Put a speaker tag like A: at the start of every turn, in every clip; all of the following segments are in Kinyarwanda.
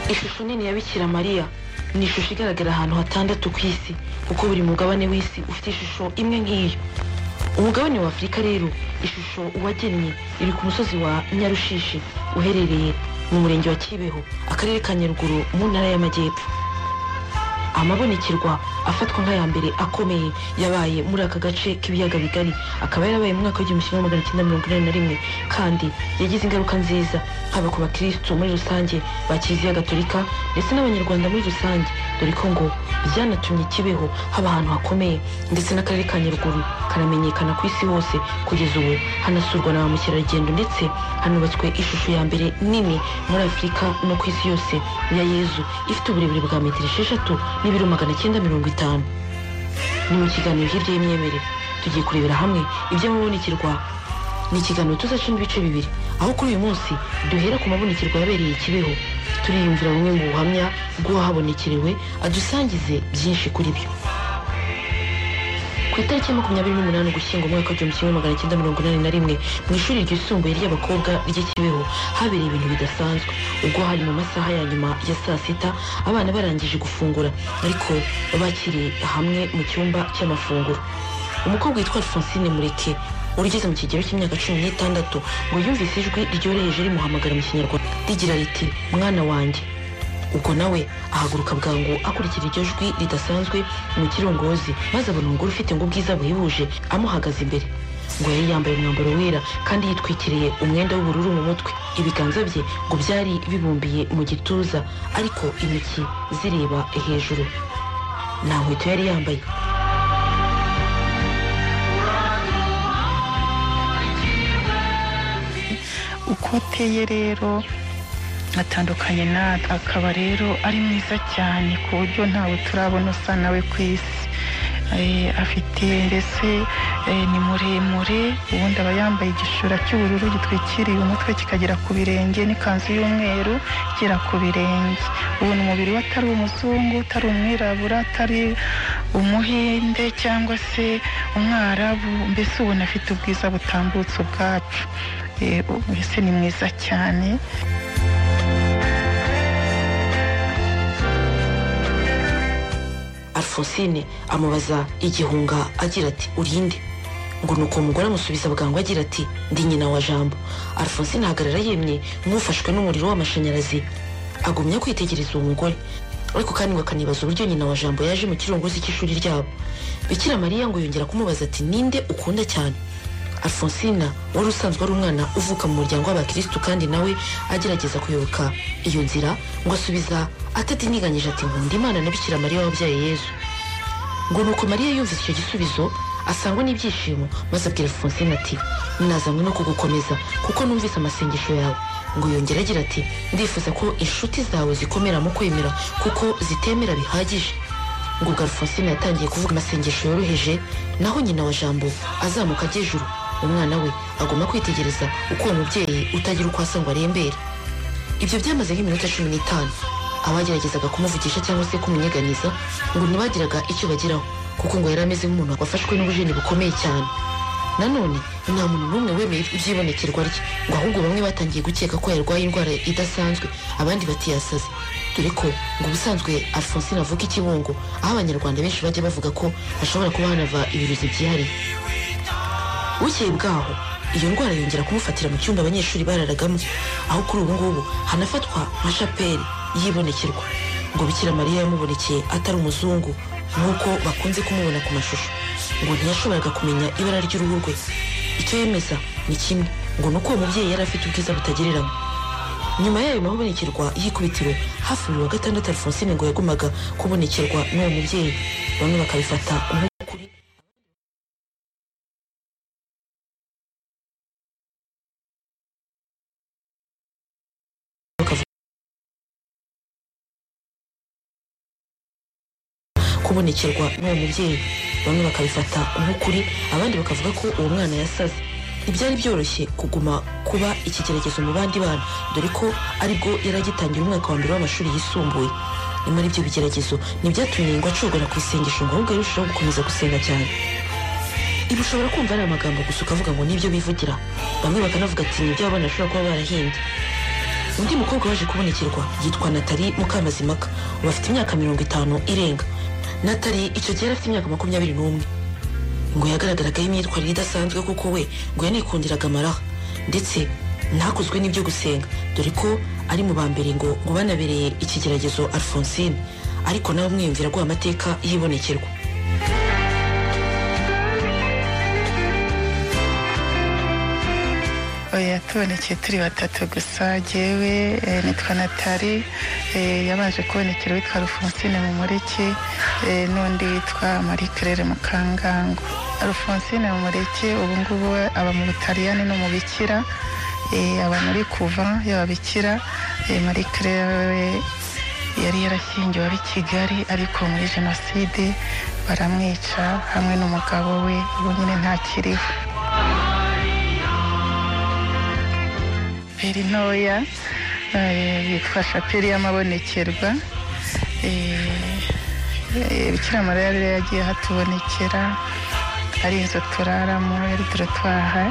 A: ishusho nini ya bikira mariya ni ishusho igaragara ahantu hatandatu ku isi kuko buri mugabane w'isi ufite ishusho imwe nk'iyo umugabane wa afurika rero ishusho uwagennye iri ku musozi wa nyarushishi uherereye mu murenge wa kibeho akarere ka nyaruguru mu ntara y'amajyepfo amabonekerwa afatwa nk'aya mbere akomeye yabaye muri aka gace k'ibiyaga bigari akaba yarabaye mu mwaka w'igihumbi kimwe magana cyenda mirongo inani na rimwe kandi yagize ingaruka nziza haba ku bakirisitu muri rusange ba kiliziya gatolika ndetse n'abanyarwanda muri rusange dore ko ngo byanatumye kibeho haba ahantu hakomeye ndetse n'akarere ka nyaruguru karamenyekana ku isi hose kugeza ubu hanasurwa na ba mukerarugendo ndetse hanubatswe ishusho ya mbere nini muri afurika no ku isi yose ya yezu ifite uburebure bwa metero esheshatu n'ibiro magana cyenda mirongo itanu ni mu kiganiro hirya y'imyemerere tugiye kurebera hamwe iby'amabonekerwa ni ikiganiro tuzacamo ibice bibiri aho kuri uyu munsi duhera ku mabonekerwa yabereye kibeho turiyumvira bumwe mu buhamya bw'uwahabonekerewe adusangize byinshi kuri byo ku itariki ya makumyabiri n'umunani ugushyingo umwaka w'igihumbi kimwe magana cyenda mirongo inani na rimwe mu ishuri ryisumbuye ry'abakobwa ry'ikibeho habereye ibintu bidasanzwe ubwo hari mu masaha ya nyuma ya saa sita abana barangije gufungura ariko bakiriye hamwe mu cyumba cy'amafunguro umukobwa witwa alphonsine mureke urugeze mu kigero cy'imyaka cumi n'itandatu ngo yumvise ijwi ryoroheje rimuhamagara mu kinyarwanda rigira riti mwana wanjye ubwo nawe ahaguruka bwangu akurikira iryo jwi ridasanzwe mu kirongozi maze abona umugore ufite ngo ubwiza buhebuje amuhagaze imbere ngo yari yambaye umwambaro wera kandi yitwikiriye umwenda w'ubururu mu mutwe ibiganza bye ngo byari bibumbiye mu gituza ariko intoki zireba hejuru nta nkweto yari yambaye
B: uko ateye rero atandukanye natwe akaba rero ari mwiza cyane ku buryo ntawe turabona usa nawe ku isi Eh, afite mbese eh, ni muremure ubundi aba yambaye igishura cy'ubururu gitwikiriye umutwe kikagera ku birenge n'ikanzu y'umweru igera ku birenge ubu ni umubiri we atari umuzungu atari umwirabura atari umuhinde cyangwa se umwarabu mbese ubona afite ubwiza butambutse ubwacu Eh, mbese ni mwiza cyane
A: alphonsine amubaza igihunga agira ati urinde ngo nuko umugore amusubiza bwangu agira ati ndi nyina wa jambo alphonsine ahagarara yemye nk'ufashwe n'umuriro w'amashanyarazi agumya kwitegereza uwo mugore ariko kandi ngo akanibaza uburyo nyina wa jambo yaje mu kirongozi cy'ishuri ryabo bikira mariya ngo yongera kumubaza ati ninde ukunda cyane alphonsine wari usanzwe ari umwana uvuka mu muryango w'abakirisitu kandi nawe agerageza kuyoboka iyo nzira ngo asubiza atadiniganyije ati nkunda imana na bikira mariya wabyaye yezu ngo nuko mariya yumvise icyo gisubizo asangwa n'ibyishimo maze abwira alphonsine ati nazanywe no kugukomeza kuko numvise amasengesho yawe ngo yongera agira ati ndifuza ko inshuti zawe zikomera mu kwemera kuko zitemera bihagije ngo ubwo alphonsine yatangiye kuvuga amasengesho yoroheje naho nyina wa jambo azamuka ajya ejuru umwana we agomba kwitegereza uko uwo mubyeyi utagira uko asa ngo arembere ibyo byamaze nk'iminota cumi n'itanu abageragezaga kumuvugisha cyangwa se kumunyeganyeza ngo ntibagiraga icyo bageraho kuko ngo yari ameze nk'umuntu wafashwe n'ubujeni bukomeye cyane nanone nta muntu n'umwe wemeye ibyibonekerwa rye ngo ahubwo bamwe batangiye gukeka ko yarwaye indwara idasanzwe abandi batiyasaze dore ko ngo ubusanzwe alphonsine avuga ikibungo aho abanyarwanda benshi bajya bavuga ko hashobora kuba hanava ibirozi byihariye bukeye bwaho iyo ndwara yongera kumufatira mu cyumba abanyeshuri bararagamo aho kuri ubu ngubu hanafatwa nka shapeli yibonekerwa ngo bikira mariya yamubonekeye atari umuzungu nk'uko bakunze kumubona ku mashusho ngo ntiyashoboraga kumenya ibara ry'uruhu rwe icyo yemeza ni kimwe ngo ni uko uwo mubyeyi yari afite ubwiza butagereranywa nyuma y'ayo mabonekerwa y'ikubitiro hafi buri wa gatandatu alphonsine ngo yagumaga kubonekerwa n'uwo mubyeyi bamwe bakabifata nk'ukuri kubonekerwa n'uwo mubyeyi bamwe bakabifata nk'ukuri abandi bakavuga ko uwo mwana yasaze ntibyari byoroshye kuguma kuba ikigeragezo mu bandi bana dore ko aribwo yari agitangira umwaka wa mbere w'amashuri yisumbuye nyamara ibyo bigeragezo ntibyatumye ngo acogora ku isengesho ngo ahubwo yarushaho gukomeza gusenga cyane ibi ushobora kumva ari amagambo gusa ukavuga ngo nibyo bivugira bamwe bakanavuga ati nibyo abana bashobora kuba barahimbye undi mukobwa waje kubonekerwa yitwa natali mukamazimaka ubu afite imyaka mirongo itanu irenga natali icyo gihe yari afite imyaka makumyabiri n'umwe ngo yagaragaragaho imyitwarire idasanzwe kuko we ngo yanikundiraga amaraha ndetse ntakozwe n'ibyo gusenga dore ko ari mu ba mbere ngo ngo banabereye ikigeragezo alphonsine ariko nawe umwiyumvira aguha amateka y'ibonekerwa
B: oya tubonekeye turi batatu gusa jyewe eh, nitwa natali eh, yabanje kubonekera witwa alphonsine mumureke eh, n'undi witwa marie claire mukangango alphonsine mumureke ubu ngubu we aba mu butaliyani no mu bikira eh, aba muri kuva y'ababikira eh, marie claire we yari yarashyingiwe ab'i kigali ariko muri jenoside baramwica hamwe n'umugabo we ubu nyine ntakiriho peri ntoya eh, yitwa shapeli y'amabonekerwa bikiramara yari yagiye hatubonekera ari inzu turaramo yari turatwaha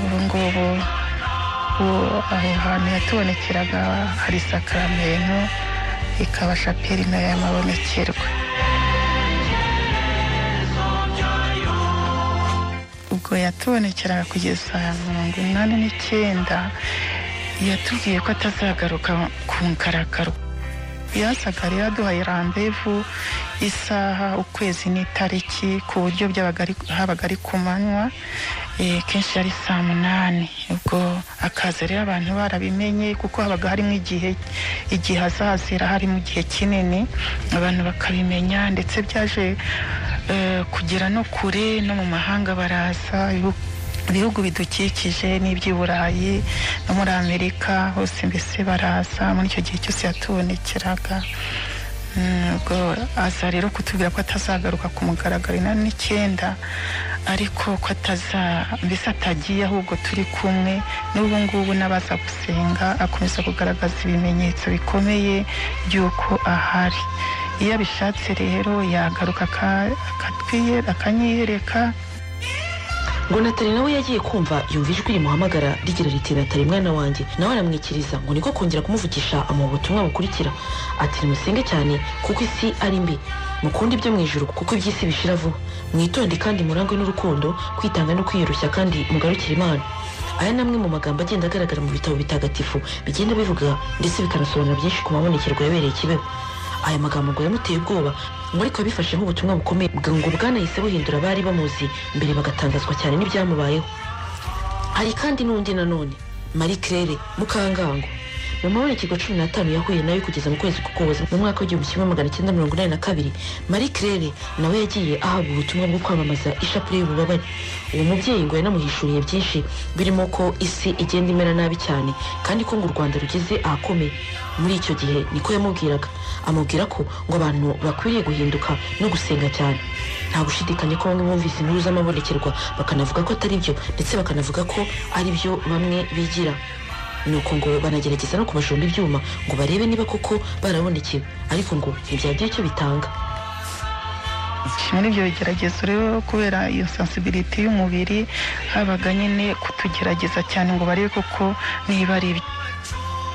B: ubu ngubu ubu aho hantu yatubonekeraga hari sakramento ikaba shapeli nayo y'amabonekerwa ubwo yatubonekeraga kugeza mirongo inani n'icyenda yatubwiye ko atazagaruka ku ngaragaro yasaga rero aduhaye randevu isaha ukwezi n'itariki ku buryo byabaga ari- habaga ari ku manywa eh, kenshi yari saa munani ubwo akaza rero abantu barabimenye kuko habaga harimo igihe igihe azazira harimo igihe kinini abantu bakabimenya ndetse byaje eh, kugera no kure no mu mahanga baraza ibihugu- ibihugu bidukikije n'iby'i burayi no muri amerika hose mbese baraza muri icyo gihe cyose yatubonekeraga Mm, ubwo aza rero kutubwira ko atazagaruka ku mugaragaro inani n'icyenda ariko ko ataza mbese atagiye ahubwo turi kumwe n'ubu ngubu n'abaza gusenga akomeza kugaragaza ibimenyetso bikomeye by'uko ahari iyo abishatse rero yagaruka aka- akatwiye- akanyiyereka
A: ngo natali nawe yagiye kumva yumva ijwi rimuhamagara rigira riti natali mwana wanjye nawe aramwikiriza ngo niko kongera kumuvugisha amuha ubutumwa bukurikira ati nimusenge cyane kuko isi ari mbi mukunde ibyo mu ijuru kuko iby'isi bishira vuba mwitonde kandi murangwe n'urukundo kwitanga no kwiyoroshya kandi mugarukire imana aya ni amwe mu magambo agenda agaragara mu bitabo bitagatifu bigenda bivuga ndetse bikanasobanura byinshi ku mabonekerwa yabereye kibeho aya magambo ngo yamuteye ubwoba ngo ariko yabifashe nk'ubutumwa bukomeye bwa- ngo bwanahise buhindura abari bamuzi mbere bagatangazwa cyane n'ibyamubayeho hari kandi n'undi nanone marie claire mukangango mu mabonekerwa cumi n'atanu yahuye nayo kugeza mu kwezi k'ukuboza mu mwaka w'igihumbi kimwe magana cyenda mirongo inani na kabiri marie claire nawe yagiye ahabwa ubutumwa bwo kwamamaza ishapule y'ububabare uwo mubyeyi ngo yanamuhishuriye byinshi birimo ko isi igenda imera nabi cyane kandi ko ngo u rwanda rugeze ahakomeye muri icyo gihe niko yamubwiraga amubwira ko ngo abantu bakwiriye guhinduka no gusenga cyane nta gushidikanya ko bamwe bumvise inkuru z'amabonekerwa bakanavuga ko atari byo ndetse bakanavuga ko ari byo bamwe bigira nuko ngo banagerageza no kubajomba ibyuma ngo barebe niba koko barabonekewe ariko ngo ntibyagira icyo bitanga
B: muri ibyo bigeragezo rero kubera iyo sensibility y'umubiri habaga nyine kutugerageza cyane ngo barebe koko niba ari ibyo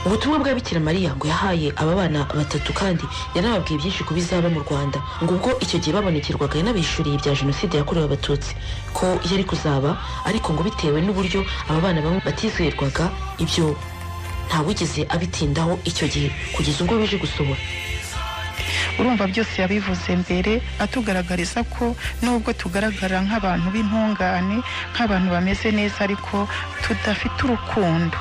A: ubutumwa bwa bikira mariya ngo yahaye aba bana batatu kandi yanababwiye byinshi ku bizaba mu rwanda ngo ubwo icyo gihe babonekerwaga yanabishuriye ibya jenoside yakorewe abatutsi ko yari kuzaba ariko ngo bitewe n'uburyo aba bana bamwe batizerwaga ibyo ntawigeze abitindaho icyo gihe kugeza ubwo bije gusohora
B: urumva byose yabivuze mbere atugaragariza ko nubwo tugaragara nk'abantu b'intungane nk'abantu bameze neza ariko tudafite urukundo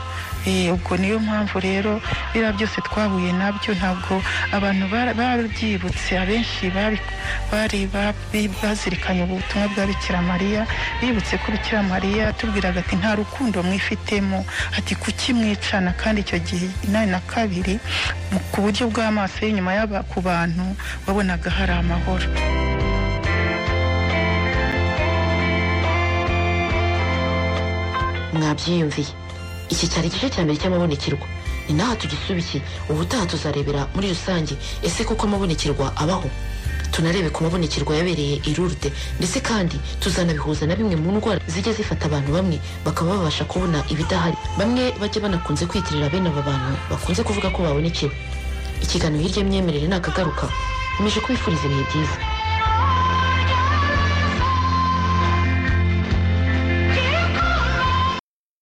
B: Eh, ubwo niyo mpamvu rero biriya byose twahuye nabyo ntabwo abantu bara- babyibutse abenshi babi- bari babi- bazirikanye ubutumwa bwa bikira mariya bibutse ko bikira mariya atubwiraga ati nta rukundo mwifitemo ati kuki mwicana kandi icyo gihe inani na kabiri mu- ku buryo bw'amaso y'inyuma y'aba ku bantu wabonaga hari amahoro
A: mwabyiyumviye iki cyari igice cya mbere cy'amabonekerwa ni n'aha tugisubikiye ubutaha tuzarebera muri rusange ese koko amabonekerwa abaho tunarebe ku mabonekerwa yabereye i Lourdes ndetse kandi tuzanabihuza na bimwe mu ndwara zijya zifata abantu bamwe bakaba babasha kubona ibidahari bamwe bajya banakunze kwitirira bene aba bantu bakunze kuvuga ko babonekewe ikiganiro hirya y'imyemerere ntakagaruka nkomeje kubifuriza ibihe byiza